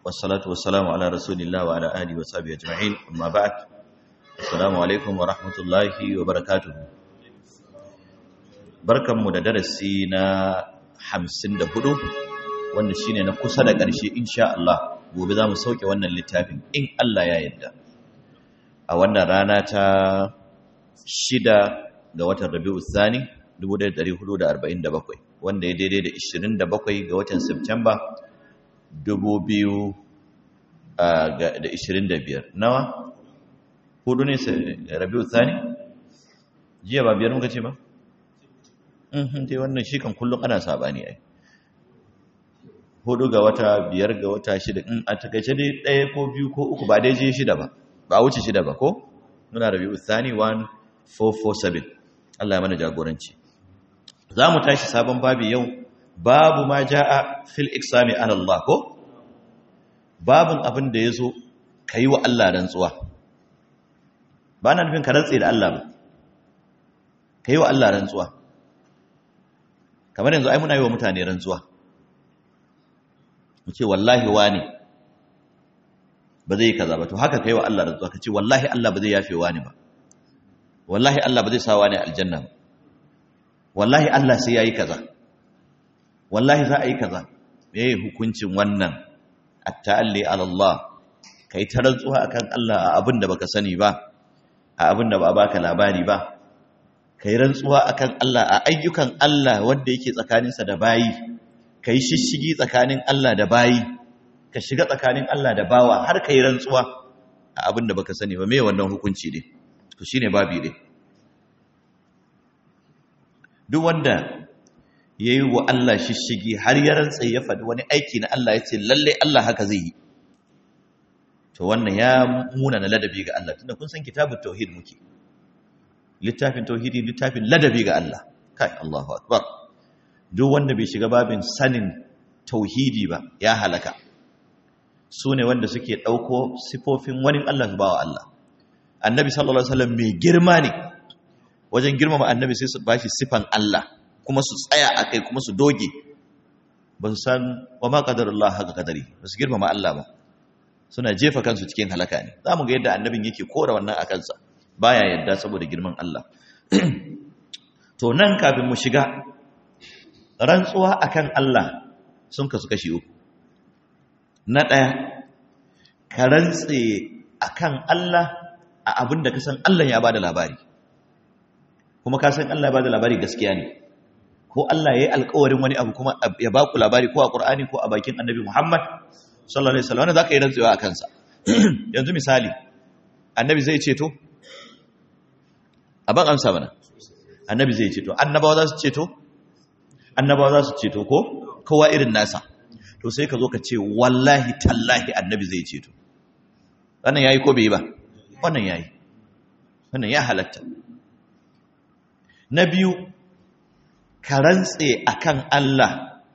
والصلاة والسلام على رسول الله وعلى آله وصحبه أجمعين أما بعد السلام عليكم ورحمة الله وبركاته barkan mu da darasi na 54 wanda shine na kusa da ƙarshe insha Allah gobe za mu sauke wannan littafin in Allah ya yarda a wannan rana ta shida ga watan Rabiul Thani 1447 wanda ya daidai da 27 ga watan September 2025 nawa hudu ne Rabiul Thani jiya ba biyar muka ce ba mhm dai wannan shi kan kullum ana sabani ai hudu ga wata biyar ga wata shida in a takaice dai ɗaya ko biyu ko uku ba dai je shida ba ba wuce shida ba ko muna Rabiul Thani 1447 Allah ya mana jagoranci za mu tashi sabon babi yau babu ma ja'a fil iksami ala Allah ko babun abin da yazo kai wa Allah rantsuwa ba na nufin ka rantse da Allah ba kai wa Allah rantsuwa kamar yanzu ai muna yi wa mutane rantsuwa mu ce wallahi wani ba zai kaza ba to haka kai wa Allah rantsuwa ka ce wallahi Allah ba zai yafe wani ba wallahi Allah ba zai sa wani aljanna ba wallahi Allah sai yayi kaza wallahi za a yi kaza meye hukuncin wannan at-ta'alli ala Allah kai ta rantsuwa akan Allah a abin da baka sani ba a abin da ba baka labari ba kai rantsuwa akan Allah a ayyukan Allah wanda yake tsakaninsa da bayi kai shishigi tsakanin Allah da bayi ka shiga tsakanin Allah da bawa har kai rantsuwa a abin da baka sani ba me wannan hukunci ne to shine babi ne duk wanda ya yi wa Allah shishigi har ya rantsa ya faɗi wani aiki na Allah ya ce lalle Allah haka zai yi to wannan ya muna na ladabi ga Allah tunda kun san kitabun tauhid muke littafin tauhidi littafin ladabi ga Allah kai Allahu akbar duk wanda bai shiga babin sanin tauhidi ba ya halaka su ne wanda suke ɗauko sifofin wani Allah su bawa Allah annabi sallallahu alaihi wasallam mai girma ne wajen girmama annabi sai su bashi sifan Allah kuma su tsaya a kai kuma su doge ba su san wa ma qadarullah haka kadari ba su girmama Allah ba suna jefa kansu cikin halaka ne za mu ga yadda annabin yake kora wannan a kansa baya yadda saboda girman Allah to nan kafin mu shiga rantsuwa akan Allah sun kasu kashi uku na ɗaya ka rantse akan Allah a abin da ka san Allah ya bada labari kuma ka san Allah ya bada labari gaskiya ne ko Allah ya yi alkawarin wani abu kuma ya ba ku labari ko a Qur'ani ko a bakin Annabi Muhammad sallallahu alaihi wasallam wanda zaka yi rantsuwa a kansa yanzu misali Annabi zai ceto aban amsa mana Annabi zai ceto annabawa za su ceto annabawa za su ceto ko kowa irin nasa to sai ka zo ka ce wallahi tallahi Annabi zai ceto wannan yayi ko bai ba wannan yayi wannan ya halatta na biyu ka rantse akan Allah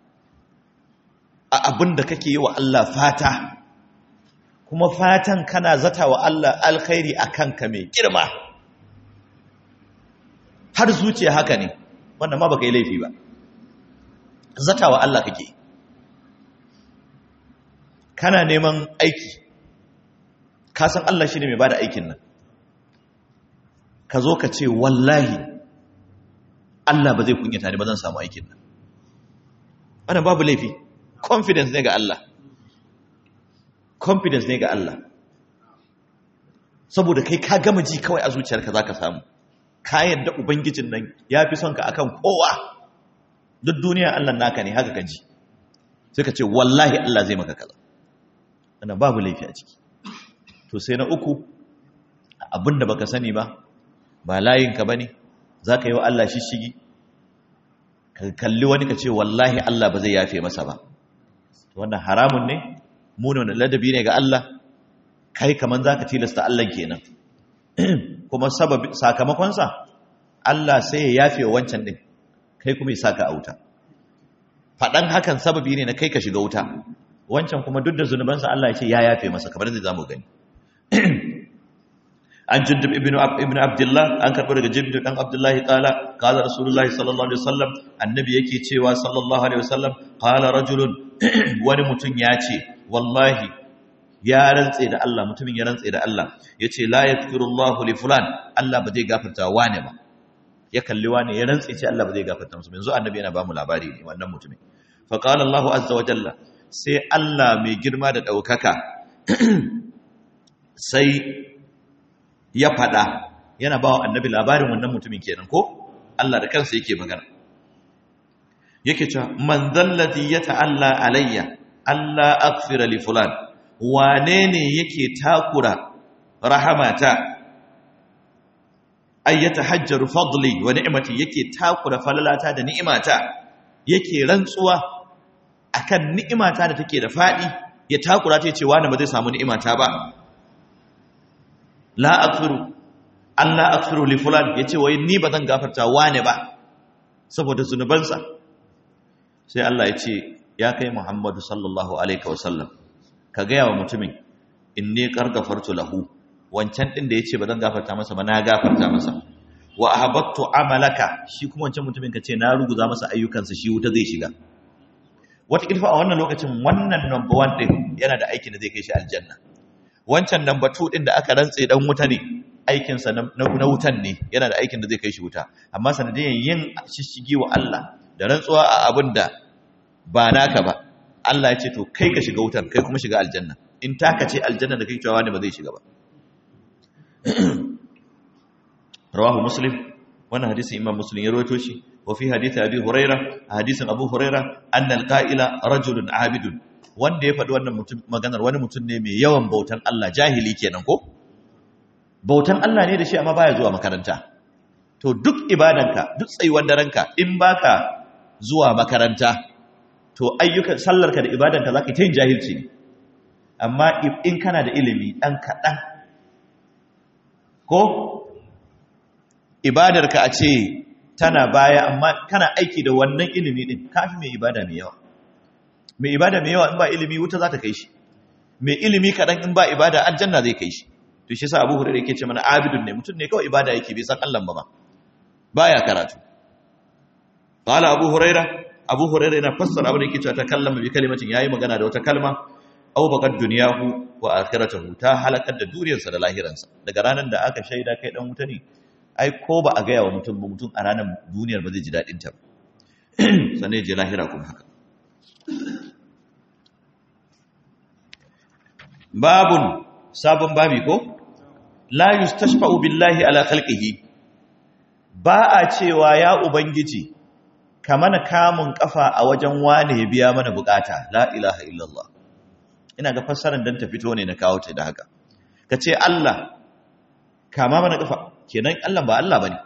a abin da kake yi wa Allah fata kuma fatan kana zata wa Allah alkhairi akan ka mai girma har zuciya haka ne wannan ma baka yi laifi ba zata wa Allah kake kana neman aiki ka san Allah shine mai bada aikin nan ka zo ka ce wallahi Allah ba zai kunyata ni ba zan samu aikin nan wannan babu laifi confidence ne ga Allah confidence ne ga Allah saboda kai ka gama ji kawai a zuciyarka zaka samu ka yadda ubangijin nan ya fi son ka akan kowa duk duniya Allah naka ne haka ka ji sai ka ce wallahi Allah zai maka kaza wannan babu laifi a ciki to sai na uku abinda baka sani ba ba layinka bane za ka yi wa Allah shishigi ka kalli wani ka ce wallahi Allah ba zai yafe masa ba wannan haramun ne munin da ladabi ne ga Allah kai kaman za ka tilasta Allah kenan kuma sakamakonsa Allah sai ya yafe wancan ɗin kai kuma ya saka a wuta faɗan hakan sababi ne na kai ka shiga wuta wancan kuma duk da zunubansa Allah ya ce ya yafe masa kamar zai zamu gani an jundub ibn ibn abdullah an karɓo daga jundub dan abdullahi qala qala rasulullahi sallallahu alaihi wasallam annabi yake cewa sallallahu alaihi wasallam qala rajulun wani mutum ya ce wallahi ya rantse da Allah mutumin ya rantse da Allah yace la yaghfirullahu li fulan Allah ba zai gafarta wane ba ya kalli wane ya rantse ce Allah ba zai gafarta musu yanzu annabi yana ba mu labari ne wannan mutumin fa qala Allahu azza wa jalla sai Allah mai girma da daukaka sai ya fada yana ba wa annabi labarin wannan mutumin kenan ko Allah da kansa yake magana yake cewa man zallati yata'alla alayya Allah aghfira li fulan wane ne yake takura rahamata ay yatahajjaru fadli wa ni'mati yake takura falalata da ni'imata yake rantsuwa akan ni'imata da take da fadi ya takura ta ce wani ba zai samu ni'imata ba la aghfiru Allah aghfiru li fulan yace wai ni ba zan gafarta wane ba saboda zunubansa sai Allah ya ce ya kai Muhammadu sallallahu alaihi wasallam ka gaya wa mutumin inni qargafartu lahu wancan din da yace ba zan gafarta masa ba na gafarta masa wa ahabattu amalaka shi kuma wancan mutumin ka ce na ruguza masa ayyukansa shi wuta zai shiga wata kilfa a wannan lokacin wannan number 1 din yana da aikin da zai kai shi aljanna wancan number 2 din da aka rantse dan wuta ne aikinsa na wutan ne yana da aikin da zai kai shi wuta amma sanadiyan yin shishigi wa Allah da rantsuwa a abin da ba naka ba Allah ya ce to kai ka shiga wutar kai kuma shiga aljanna in taka ce aljanna da kai cewa ne ba zai shiga ba rawahu muslim wannan hadisin imam muslim ya rawaito shi wa fi hadisi abi huraira a hadisin abu huraira anna alqa'ila rajulun abidun wanda ya faɗi wannan mutum maganar wani mutum ne mai yawan bautan Allah jahili kenan ko bautan Allah ne da shi amma baya zuwa makaranta to duk ibadanka duk tsayuwar daranka in baka zuwa makaranta to ayyukan sallarka da ibadanka zaka ta yin jahilci ne amma in kana da ilimi dan kaɗan ko ibadarka a ce tana baya amma kana aiki da wannan ilimi din kafi mai ibada mai yawa mai ibada mai yawa in ba ilimi wuta za ta kai shi mai ilimi kaɗan in ba ibada aljanna zai kai shi to shi sa abu hurairu yake ce mana abidun ne mutum ne kawai ibada yake bai san Allah ba ma baya karatu qala abu huraira abu huraira yana fassara abin da yake cewa ta kallama bi kalimatin yayi magana da wata kalma aw baqad dunyahu wa akhiratuhu ta halakar da duniyarsa da lahiransa daga ranar da aka shaida kai dan wuta ne ai ko ba a gaya wa mutum ba mutum a ranar duniyar ba zai ji dadin ta ba sannan ya je lahira kuma haka babun sabon babi ko la yustashfa'u billahi ala khalqihi ba a cewa ya ubangiji ka mana kamun kafa a wajen wane ya biya mana bukata la ilaha illallah ina ga fassarar dan ta fito ne na kawo ta da haka ka ce Allah kama mana kafa kenan Allah ba Allah bane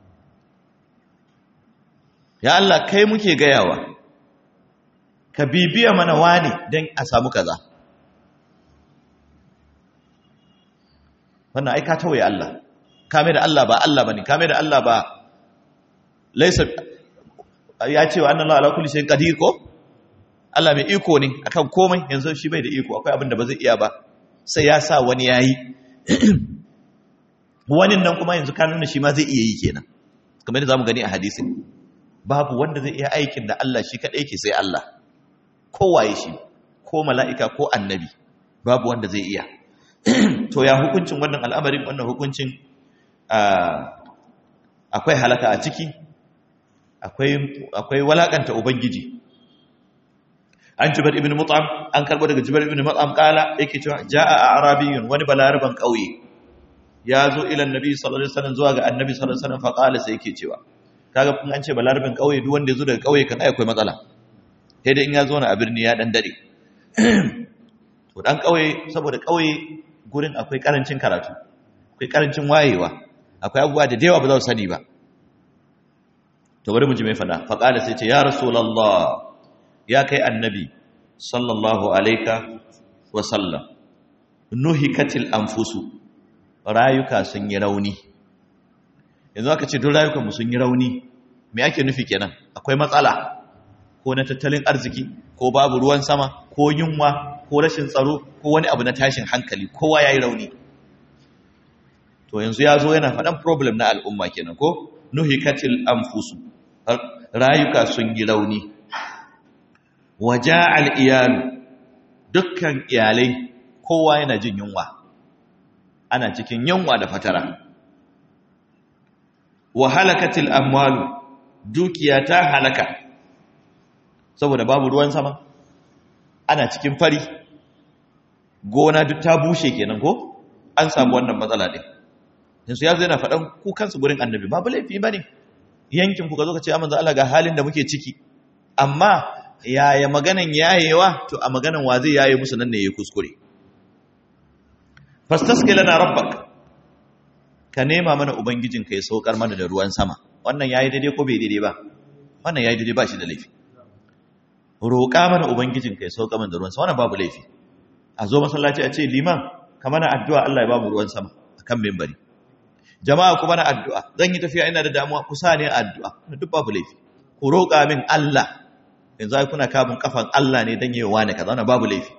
ya Allah kai muke gayawa ka bibiya mana wane dan a samu kaza wannan ai ka tawaye Allah kame da Allah ba Allah bane kame da Allah ba laysa ya ce wa annallaha ala kulli shay'in qadir ko Allah mai iko ne akan komai yanzu shi bai da iko akwai abin da ba zai iya ba sai ya sa wani yayi wani nan kuma yanzu kan nuna shi ma zai iya yi kenan kamar da zamu gani a hadisin babu wanda zai iya aikin da Allah shi kadai yake sai Allah kowaye shi ko mala'ika ko annabi babu wanda zai iya to ya hukuncin wannan al'amarin wannan hukuncin akwai halaka a ciki akwai walakanta ubangiji an jibar ibn mut'am an karbo daga jibar ibn mut'am kala yake cewa jaa arabiyun wani balaraban kauye ya zo ila annabi sallallahu alaihi wasallam zuwa ga annabi sallallahu alaihi wasallam fa kala sai yake cewa kaga kun an ce balaraban kauye duk wanda ya zo daga kauye kan ai akwai matsala sai dai in ya zo na a birni ya dan dare to dan kauye saboda kauye gurin akwai karancin karatu akwai karancin wayewa akwai abubuwa da yawa ba za su sani ba to bari mu ji mai fada faqala sai ce ya rasulullah ya kai annabi sallallahu alayka wa sallam nuhikatil anfusu rayuka sun yi rauni yanzu aka ce duk rayukan mu sun yi rauni me ake nufi kenan akwai matsala ko na tattalin arziki ko babu ruwan sama ko yunwa ko rashin tsaro ko wani abu na tashin hankali kowa yayi rauni to yanzu ya zo yana faɗan problem na al'umma kenan ko nuhikatil anfusu rayuka sun yi rauni waja al'iyalu dukkan iyalai kowa yana jin yunwa ana cikin yunwa da fatara wa halakatil amwalu dukiya ta halaka saboda babu ruwan sama ana cikin fari gona duk ta bushe kenan ko an samu wannan matsala din yanzu ya zai na faɗan kukansu gurin annabi babu laifi ba ne yankin ku ka zo ka ce ya manzo Allah ga halin da muke ciki amma yaya maganan yayewa to a maganan wa zai yaye musu nan ne ya kuskure fastaske lana rabbak ka nema mana ubangijin ka ya saukar mana da ruwan sama wannan yayi daidai ko bai daidai ba wannan yayi daidai ba shi da laifi roƙa mana ubangijin ka ya saukar mana da ruwan sama wannan babu laifi a zo masallaci a ce liman ka mana addu'a Allah ya ba mu ruwan sama akan membari jama'a ku mana addu'a zan yi tafiya ina da damuwa ku sa ne addu'a duk babu laifi ku roƙa min Allah yanzu ai kuna kabin kafan Allah ne dan yayi wani kaza wannan babu laifi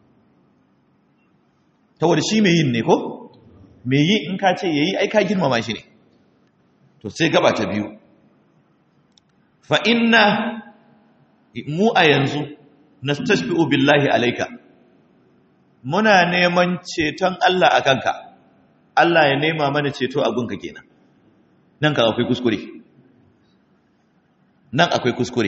saboda shi mai yin ne ko mai yi in ka ce yayi ai ka girmama shi ne to sai gaba ta biyu fa inna mu a yanzu nastashbi'u billahi alayka muna neman ceton Allah a kanka Allah ya nema mana ceto a gunka kenan nan ka akwai kuskure nan akwai kuskure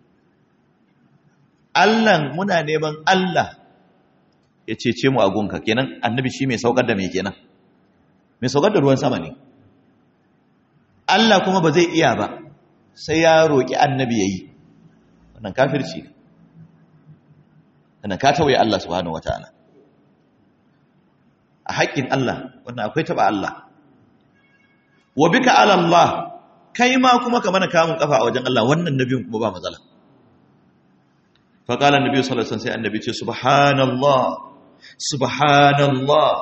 Allah muna neman Allah ya cece mu a gunka kenan annabi shi mai saukar da mai kenan mai saukar da ruwan sama ne Allah kuma ba zai iya ba sai ya roƙi annabi ya yi wannan kafirci ne wannan ka tawaye Allah subhanahu wataala a haƙƙin Allah wannan akwai taɓa Allah wa bika ala Allah kai ma kuma ka mana kamun kafa a wajen Allah wannan nabiyin kuma ba matsala fa qala annabi sallallahu alaihi wasallam sai annabi ce subhanallah subhanallah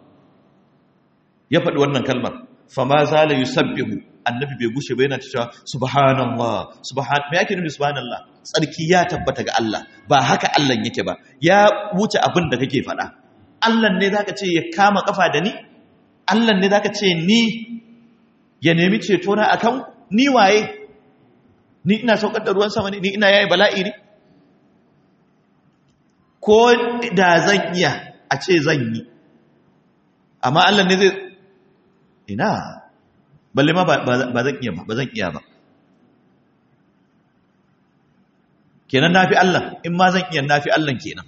ya faɗi wannan kalmar fa ma zala yusabbihu annabi bai gushe ba yana cewa subhanallah subhan me yake nufi subhanallah tsarki ya tabbata ga Allah ba haka Allah yake ba ya wuce abin da kake faɗa Allah ne zaka ce ya kama kafa da ni Allah ne zaka ce ni ya nemi ceto na akan ni waye ni ina saukar da ruwan sama ne ni ina yayi bala'i ne ko da zan iya a ce zan yi amma Allah ne zai ina balle ma ba zan iya ba ba zan iya ba kenan nafi Allah in ma zan iya nafi Allah kenan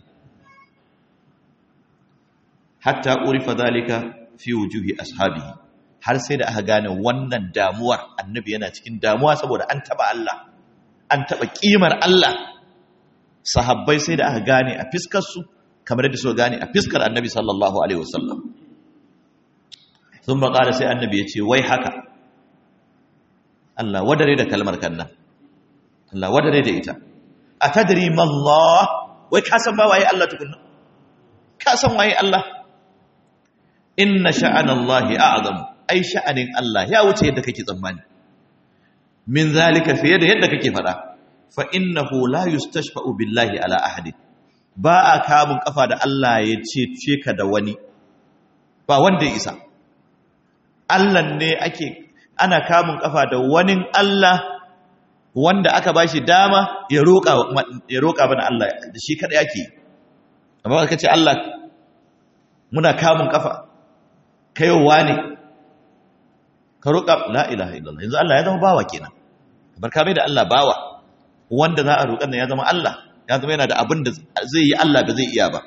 hatta urifa zalika fi wujuhi ashabihi har sai da aka gane wannan damuwar annabi yana cikin damuwa saboda an taba Allah an taba kimar Allah sahabbai sai da aka gane a fiskar su kamar yadda suka gane a fiskar annabi sallallahu alaihi wasallam sun qala sai annabi ya ce wai haka Allah wadare da kalmar kannan Allah wadare da ita atadri mallah wai ka san ba waye Allah tukunna ka san waye Allah inna sha'an Allah a'zam ai sha'anin Allah ya wuce yadda kake tsammani min zalika fiye da yadda kake fada fa innahu la yustashfa'u billahi ala ahadin ba a kamun kafa da Allah ya ce ce ka da wani ba wanda ya isa Allah ne ake ana kamun kafa da wani Allah wanda aka bashi dama ya roƙa ya roƙa bana Allah da shi kada yake amma ka ce Allah muna kamun kafa kayowa ne ka roƙa la ilaha illallah yanzu Allah ya zama bawa kenan kamar ka bai da Allah bawa wanda za a roƙan nan ya zama Allah ya zama yana da abin da zai yi Allah ba zai iya ba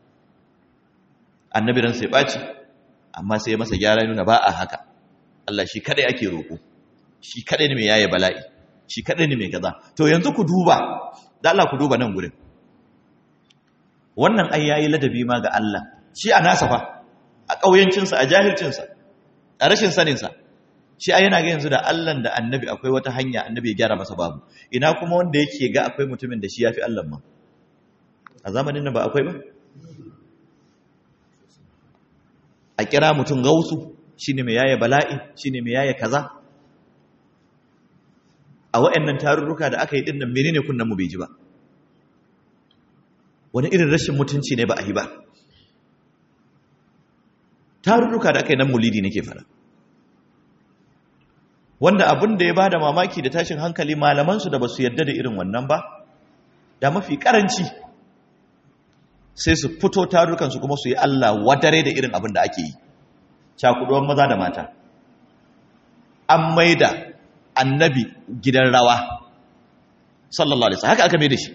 annabi ran sai baci amma sai masa gyara nuna ba a haka Allah shi kadai ake roƙo shi kadai ne mai yaye bala'i shi kadai ne mai kaza to yanzu ku duba da Allah ku duba nan gurin wannan ai yayi ladabi ma ga Allah shi a nasa fa a ƙauyancinsa a jahilcinsa a rashin saninsa shi a yana ga yanzu da Allahn da annabi akwai wata hanya annabi ya gyara masa babu ina kuma wanda yake ga akwai mutumin da shi ya fi Allah ma a zamanin nan ba akwai ba a kira mutum gausu shi ne mai yaya bala'i shi ne mai yaya kaza a wa'annan tarurruka da aka yi ɗin nan menene kunnen mu bai ji ba wani irin rashin mutunci ne ba a yi ba tarurruka da aka yi nan mulidi nake fara wanda abin da ya ba da mamaki da tashin hankali malamansu da ba su yadda da irin wannan ba da mafi karanci sai su fito tarukansu kuma su yi Allah wadare da irin abin da ake yi cakuduwan maza da mata an maida annabi gidan rawa sallallahu alaihi haka aka mai da shi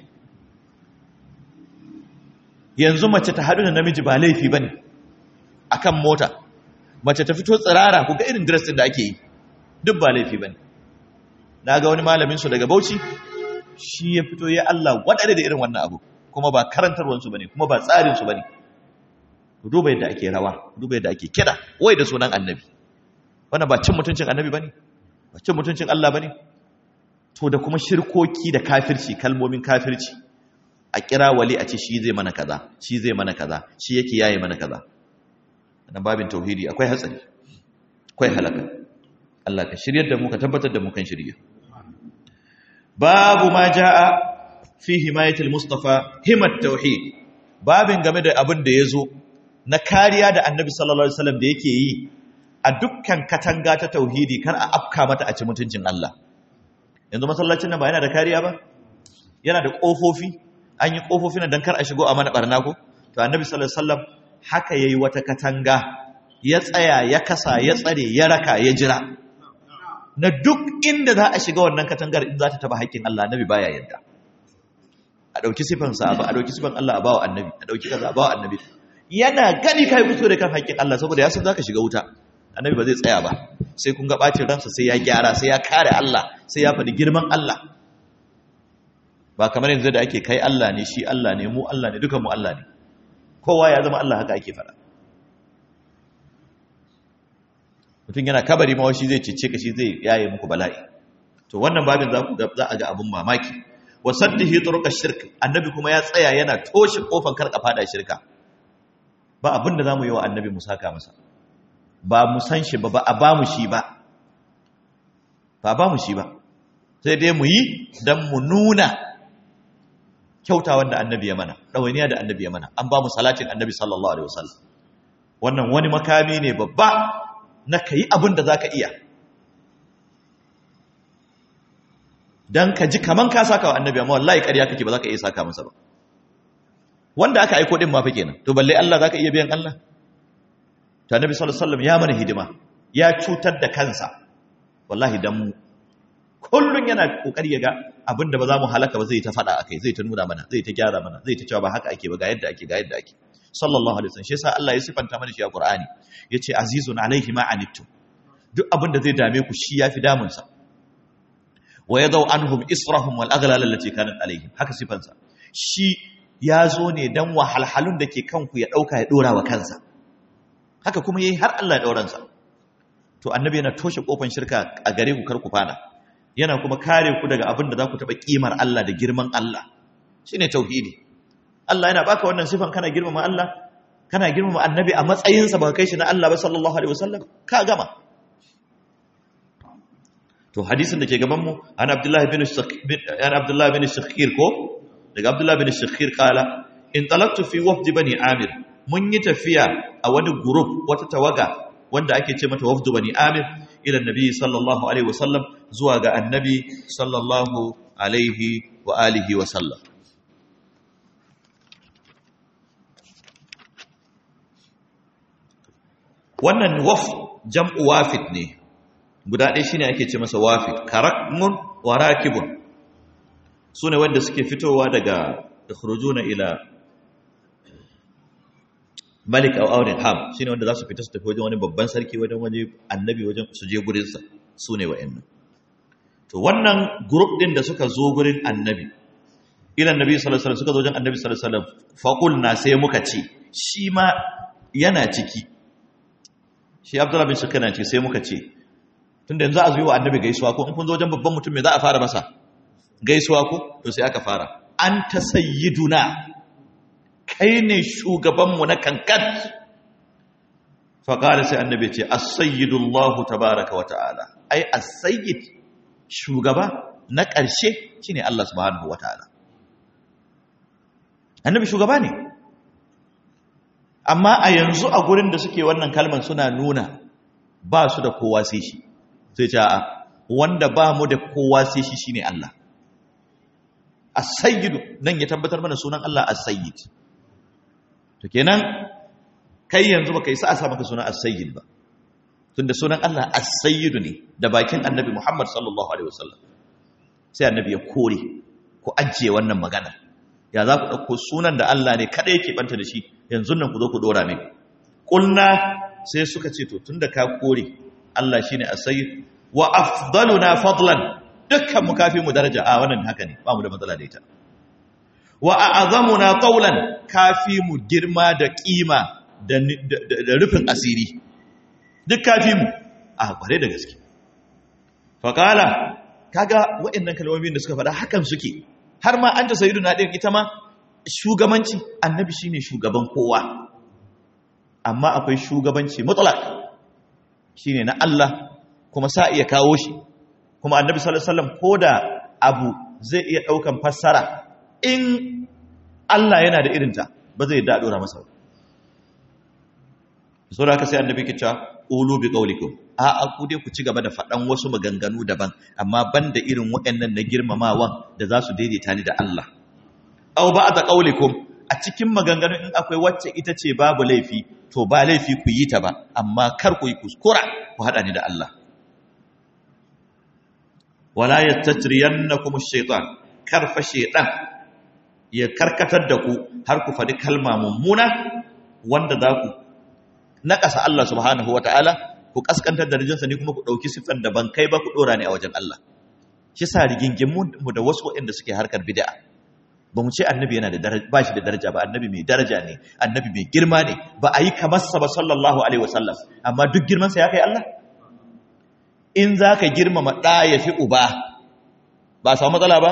yanzu mace ta haɗu da namiji ba laifi bane akan mota mace ta fito tsirara ku ga irin dress din da ake yi duk ba laifi bane na ga wani malamin su daga Bauchi shi ya fito ya Allah wadare da irin wannan abu kuma ba karantarwansu ba ne kuma ba tsarinsu ba ne duba yadda ake rawa duba yadda ake kira wai da sunan annabi wannan ba cin mutuncin annabi ba ne ba cin mutuncin Allah ba ne to da kuma shirkoki da kafirci kalmomin kafirci a kira wali a ce shi zai mana kaza shi zai mana kaza shi yake yaye mana kaza wannan babin tauhidi akwai hatsari akwai halaka Allah ka shiryar da mu ka tabbatar da mu kan shirya babu ma jaa fi himayatul mustafa himat tauhid babin game da abin da yazo na kariya da annabi sallallahu alaihi wasallam da yake yi a dukkan katanga ta tauhidi kar a afka mata a ci mutuncin Allah yanzu masallacin nan ba yana da kariya ba yana da kofofi an yi kofofi nan dan kar a shigo a mana barna ko to annabi sallallahu alaihi wasallam haka yayi wata katanga ya tsaya ya kasa ya tsare ya raka ya jira na duk inda za a shiga wannan katangar in za ta taba haƙƙin Allah annabi baya yadda a ɗauki sifansa a ɗauki sifan Allah a bawa annabi a ɗauki kaza a bawa annabi yana gani kai fito da kan haƙƙin Allah saboda ya san zaka shiga wuta annabi ba zai tsaya ba sai kun ga bacin ransa sai ya gyara sai ya kare Allah sai ya faɗi girman Allah ba kamar yanzu da ake kai Allah ne shi Allah ne mu Allah ne dukan mu Allah ne kowa ya zama Allah haka ake faɗa mutum yana kabari ma shi zai cece ka shi zai yaye muku bala'i to wannan babin za ku za a ga abun mamaki wa saddihi turuq shirk annabi kuma ya tsaya yana toshe kofar karka fada shirka ba abin da zamu yi wa annabi mu saka masa ba mu san shi ba ba a ba mu shi ba ba ba mu shi ba sai dai mu yi dan mu nuna kyautawan da annabi ya mana ɗawainiya da annabi ya mana an ba mu salatin annabi sallallahu alaihi wasallam wannan wani makami ne babba na ka yi abin da za ka iya don ka ji kaman ka saka wa annabi amma wallahi ƙarya kake ba za ka iya saka masa ba wanda aka aiko din ma fa kenan to balle Allah za ka iya biyan Allah to annabi sallallahu alaihi wasallam ya mana hidima ya cutar da kansa wallahi dan mu kullun yana kokari ya ga abin da ba za mu halaka ba zai ta faɗa akai zai ta nuna mana zai ta gyara mana zai ta cewa ba haka ake ba ga yadda ake ga yadda ake sallallahu alaihi wasallam shi yasa Allah ya sifanta mana shi a Qur'ani yace azizun alaihi ma anittum duk abin da zai dame ku shi yafi damun sa wa yadau anhum israhum wal aghlal allati kanat alaihim haka sifansa shi ya zo ne dan wahalhalun da ke kanku ya dauka ya dora wa kansa haka kuma yayi har Allah ya dauran sa to annabi yana toshe kofan shirka a gare ku kar ku fada yana kuma kare ku daga abin da za ku taba kimar Allah da girman Allah shine tauhidi Allah yana baka wannan sifan kana girmama Allah kana girmama annabi a matsayinsa ba kai shi na Allah ba sallallahu alaihi wasallam ka gama to hadisin da ke gaban mu an Abdullah bin an Abdullah bin Shakhir ko daga Abdullah bin Shakhir kala in talaqtu fi wafd bani Amir mun yi tafiya a wani group wata tawaga wanda ake ce mata wafd bani Amir ila annabi sallallahu alaihi wasallam zuwa ga annabi sallallahu alaihi wa alihi wa sallam wannan waf jam'u wafid ne guda ɗaya shine ake ce masa wafid karakmun wa rakibun sune wanda suke fitowa daga ikhrujuna ila malik aw awrin ham shine wanda za su fita su tafi wajen wani babban sarki wajen waje annabi wajen su je gurin sa sune wa'annan to wannan group din da suka zo gurin annabi ila annabi sallallahu alaihi wasallam suka zo wajen annabi sallallahu alaihi wasallam faqulna sai muka ce shi ma yana ciki shi abdullahi bin shakana ce sai muka ce tun da yanzu a zuwa annabi gaisuwa ko in kun zo wajen babban mutum me za a fara masa gaisuwa ko to sai aka fara an ta sayyiduna kai ne shugabanmu na kankat faƙari sai annabi ce as-sayyidullahu tabaraka wa ta'ala ai as-sayyid shugaba na ƙarshe shine Allah subhanahu wa ta'ala annabi shugaba ne amma a yanzu a gurin da suke wannan kalman suna nuna ba su da kowa sai shi sai ce a wanda ba mu da kowa sai shi shine Allah as-sayyidu nan ya tabbatar mana sunan Allah as-sayyid to kenan kai yanzu baka yi sa a sa maka sunan as-sayyid ba tunda sunan Allah as-sayyidu ne da bakin annabi Muhammad sallallahu alaihi wasallam sai annabi ya kore ku ajiye wannan magana ya za ku ɗauko sunan da Allah ne kada yake banta da shi yanzu nan ku zo ku dora mai kulna sai suka ce to tunda ka kore Allah shine as-sayyid wa afdaluna fadlan dukkan mu kafi mu daraja a wannan haka ne ba mu da matsala da ita wa a'zamuna qawlan kafi mu girma da kima da da rufin asiri duk kafi mu a kware da gaske faqala kaga waɗannan kalmomin da suka faɗa hakan suke har ma anta sayyiduna din ita ma shugabanci annabi shine shugaban kowa amma akwai shugabanci mutlaq shine na Allah kuma sa iya kawo shi kuma annabi sallallahu alaihi wasallam koda abu zai iya daukan fassara in Allah yana da irinta ba zai da dora masa so da ka sai annabi ke cewa qulu bi qawlikum a a ku dai ku ci gaba da faɗan wasu maganganu daban amma banda irin waɗannan na girmamawan da za su daidaita ni da Allah aw ba'da qawlikum a cikin maganganun in akwai wacce ita ce babu laifi to ba laifi ku yi ta ba amma kar ku yi kuskura ku haɗa ni da Allah wala yattatriyannakum ash-shaytan karfa shaytan ya karkatar da ku har ku faɗi kalma mummuna wanda za ku naƙasa Allah subhanahu wataala ku kaskantar da rijinsa ne kuma ku ɗauki siffar da ban kai ba ku ɗora ne a wajen Allah shi sa rigingimu mu da wasu waɗanda suke harkar bid'a ba mu ce annabi yana da daraja ba shi da daraja ba annabi mai daraja ne annabi mai girma ne ba a yi kamar sa ba sallallahu alaihi wasallam amma duk girman sa ya kai Allah in zaka girmama da ya fi uba ba a samu matsala ba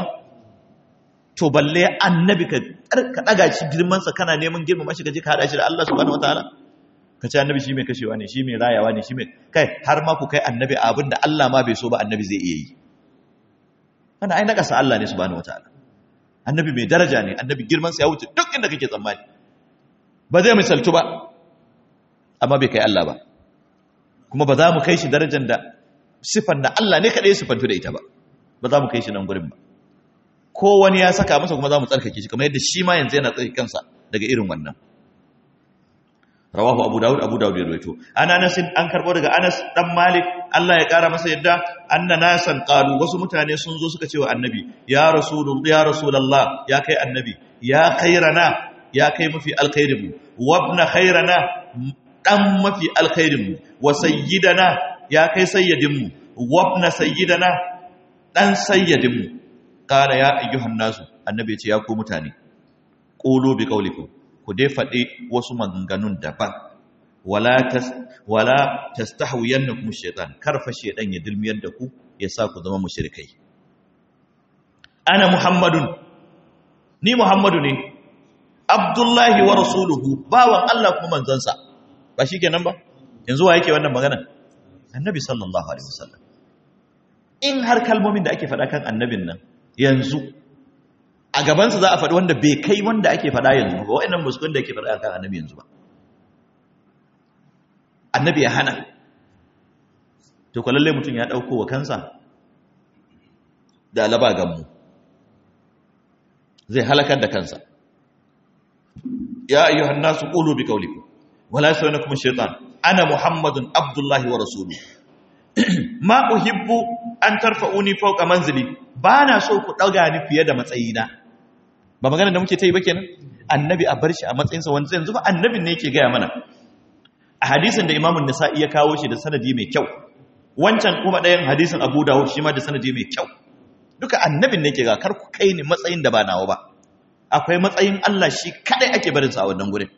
to balle annabi ka ka daga shi girman sa kana neman girmama shi ka je ka hada shi da Allah subhanahu wataala ka ce annabi shi mai kashewa ne shi mai rayawa ne shi mai kai har ma ku kai annabi abin da Allah ma bai so ba annabi zai iya yi wannan ai nakasa Allah ne subhanahu wataala annabi mai daraja ne annabi girmansa ya wuce duk inda kake tsammani ba zai misaltu ba amma bai kai Allah ba kuma ba za mu kai shi darajar da sifan da Allah ne kaɗai sifantu da ita ba ba za mu kai shi nan gurin ba ko wani ya saka masa kuma za mu tsarkake shi kamar yadda shi ma yanzu yana tsarki kansa daga irin wannan rawahu abu dawud abu dawud ya rawaito ana anas an karbo daga anas dan malik Allah ya kara masa yadda anna nasan qalu wasu mutane sun zo suka ce wa annabi ya rasulullah ya rasulullah ya kai annabi ya khairana ya kai mafi alkhairin mu wabna khairana dan mafi alkhairin mu wa sayyidana ya kai sayyidin mu wabna sayyidana dan sayyidin mu qala ya ayyuhan nasu annabi ya ce ya ku mutane qulu bi qawlikum ku dai faɗi wasu maganganun daban wala tas wala tastahwiyannakum shaytan karfa shaytan ya dilmiyar da ku ya sa ku zama mushrikai ana muhammadun ni muhammadu ne abdullahi wa rasuluhu bawan Allah kuma manzansa ba shikenan ba yanzu wa yake wannan magana annabi sallallahu alaihi wasallam in har kalmomin da ake faɗa kan annabin nan yanzu a gabansa za a faɗi wanda bai kai wanda ake faɗa yanzu ba wa'annan musulun da ake faɗa kan annabi yanzu ba annabi ya hana to kwalalle mutum ya ɗauko wa kansa da alaba gammu zai halakar da kansa ya ayyuhan nasu qulu bi qawlikum wala yasawnakum shaytan ana muhammadun abdullahi wa rasuluhu ma uhibbu an tarfa'uni fawqa manzili bana so ku dauga ni fiye da matsayina ba magana da muke ta yi ba kenan annabi a bar shi a matsayinsa wanda yanzu ba annabin ne yake gaya mana a hadisin da imamun nisa'i ya kawo shi da sanadi mai kyau wancan kuma ɗayan hadisin abu dawud shi ma da sanadi mai kyau duka annabin ne yake ga kar ku kai ni matsayin da ba nawa ba akwai matsayin Allah shi kadai ake barin sa a wannan gurin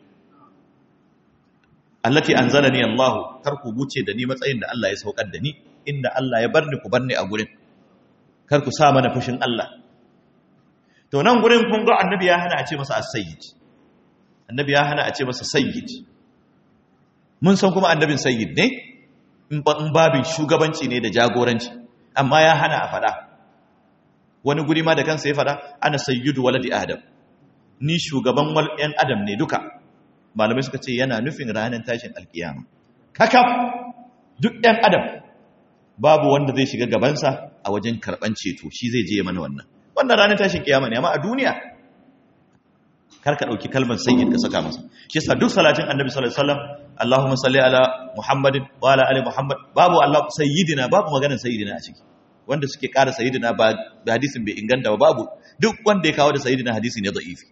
allati anzalani Allah kar ku wuce da ni matsayin da Allah ya saukar da ni inda Allah ya bar ni ku bar ni a gurin kar ku sa mana fushin Allah to nan gurin kun ga annabi ya hana a ce masa as-sayyid annabi ya hana a ce masa sayyid mun san kuma annabin sayyid ne in babin shugabanci ne da jagoranci amma ya hana a fada wani guri ma da kansa ya fada ana sayyidu waladi adam ni shugaban wal yan adam ne duka malamai suka ce yana nufin ranar tashin alkiyama kakaf duk yan adam babu wanda zai shiga gabansa a wajen karban ceto shi zai je mana wannan wannan ranar tashin kiyama ne amma a duniya kar ka dauki kalmar sayyid ka saka masa shi yasa duk salatin annabi sallallahu alaihi wasallam Allahumma salli ala Muhammadin wa ala ali Muhammad babu Allah sayyidina babu maganar sayyidina a ciki wanda suke ƙara sayyidina ba hadisin bai inganta ba babu duk wanda ya kawo da sayyidina hadisi ne da'ifi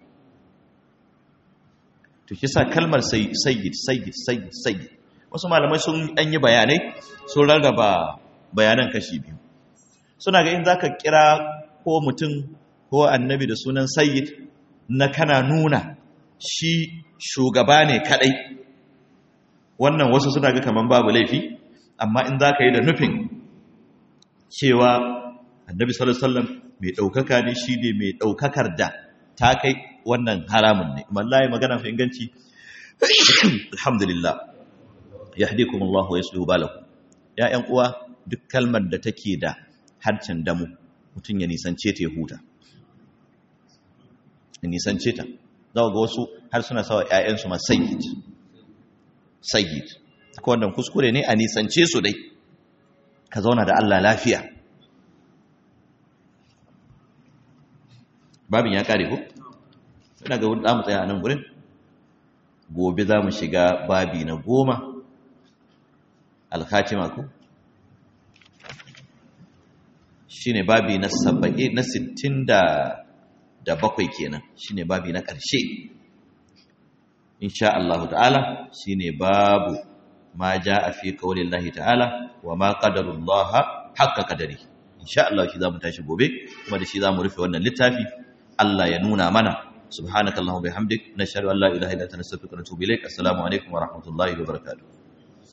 to shi yasa kalmar sayyid sayyid sayyid sayyid wasu malamai sun an yi bayanai sun rarraba bayanan kashi biyu suna ga in zaka kira ko mutum ko annabi da sunan sayyid na kana nuna shi shugaba ne kadai wannan wasu suna ga kaman babu laifi amma in zaka yi da nufin cewa annabi sallallahu alaihi wasallam mai daukaka ne shi ne mai daukakar da ta kai wannan haramun ne wallahi magana fi inganci alhamdulillah yahdikum Allah wa yuslihu balakum ya ƴan uwa duk kalmar da take da harcin damu mutun ya nisance ta ya huta ya nisance ta za ga wasu har suna sawa ƴaƴansu ma sayyid sayyid ko wannan kuskure ne a nisance su dai ka zauna da Allah lafiya babin ya kare ko ina ga za mu tsaya a nan gurin gobe za mu shiga babi na goma alkhatima ko shi ne babi na saba'i na sittin da bakwai kenan shi ne babi na ƙarshe insha Allah ta'ala shi ne babu ma ja a fi kawalin lahi ta'ala wa ma ƙadarullaha haƙƙa ƙadari insha Allah shi za mu tashi gobe kuma da shi za mu rufe wannan littafi Allah ya nuna mana سبحانك اللهم وبحمدك نشهد ان لا اله الا انت نستغفرك ونتوب اليك السلام عليكم ورحمه الله وبركاته